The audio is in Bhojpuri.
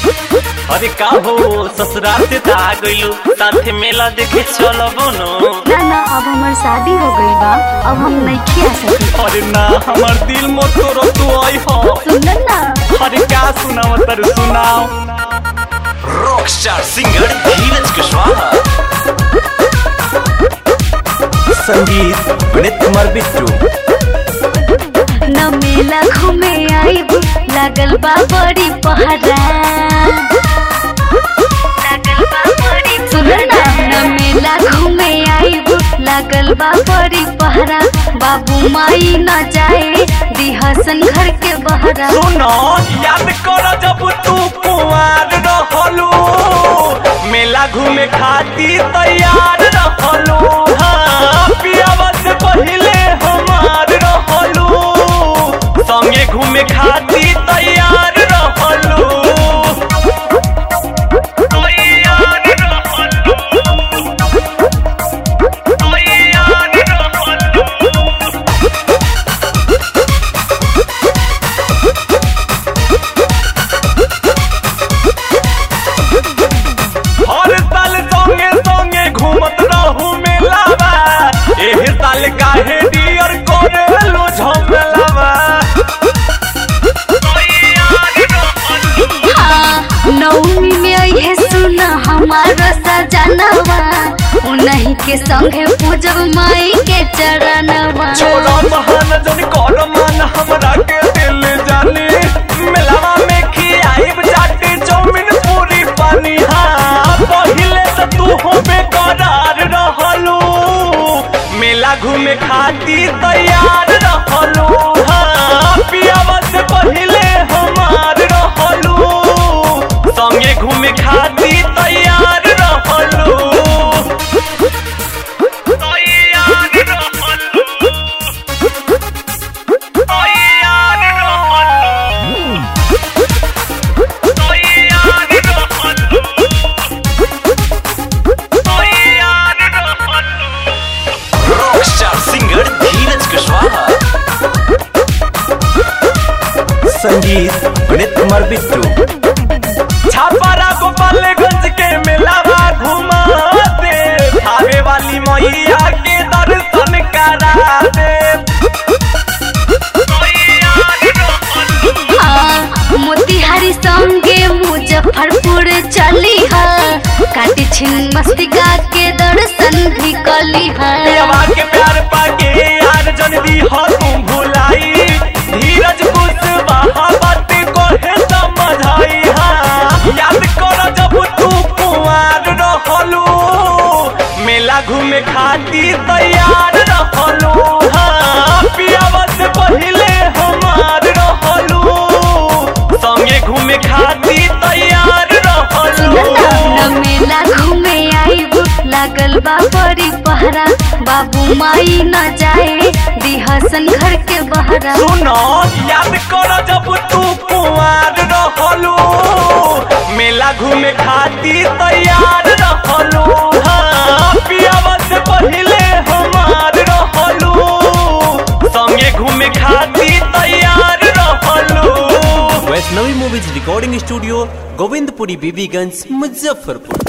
अरे का हो ससुराल से त आ गइलू साथे मेला देखे चलबो न ना ना अब हमार शादी हो गई बा अब हम नहीं आ सकी अरे ना हमर दिल मत तोरो तू आई हो सुन ना अरे का सुनाव तर सुनाओ रॉकस्टार सिंगर धीरज कुशवाहा संगीत विनीत कुमार बिट्टू न मेला घूमे आईब लागल बा बड़ी पहरा लागल बा बड़ी सुन ना न मेला घूमे आईब लागल बा बड़ी पहरा बाबू माई न जाए दिहसन घर के बहरा सुनो याद कर जब तू कुंवार रहलू मेला घूमे खातिर तैयार रहलू हाँ पियावा से पहिले हमार रहलू संगे घूमे खातिर तैयार रहलू तैयार रहलू तैयार रहलू हर साल संगे संगे घूमत रहू मेलावा एह साल काहे डियर करेलू झमेलावा हाँ, नौमी में अइहे सुन हमारा सजनवा उन्हीं के संगे पूजब माई के चरणवा छोरा महान जन कर मान हमरा के दिल जानी मेलावा में खियाइब चाटे चौमिन पूरी पानी हाँ पहिले से तू हो बेकरार रहलू मेला घूमे खातिर तैयार रहलू हाँ पियावा से पहिले हमार रहलू संगे घूमे खातिर तैयार रहलू तैयार रहलू तैयार रहलू तैयार रहलू तैयार रहलू रॉकस्टार सिंगर धीरज कुशवाहा संगीत विनीत कुमार बिट्टू छापारा गोपालगंज के मेलावा घुमा दे आवे वाली मैया के दर्शन करा दे हाँ, मोतिहारी संगे मुजफ्फरपुर चली है काटी छिन मस्तिका के दर्शन भी कली है देवा के प्यार पाके यार जन दी हो तुम भुलाई धीरज कुशवाहा बात को है समझाई हाँ याद कर जब तू कुंवार रहलू मेला घूमे खातिर तैयार रहलू हाँ पियावा से पहिले हमार रहलू संगे घूमे खातिर तैयार रहलू न मेला घूमे आईब लागल बा बड़ी पहरा बाबू माई न जाए दिहसन घर के बहरा सुनो याद कर जब तू कुंवार रहलू मेला घूमे खातिर तैयार रहलू हाँ पियावा से पहिले हमार रहलू संगे घूमे खातिर तैयार रहलू Vaishnavi movies recording studio Govindpuri Bibiganj Muzaffarpur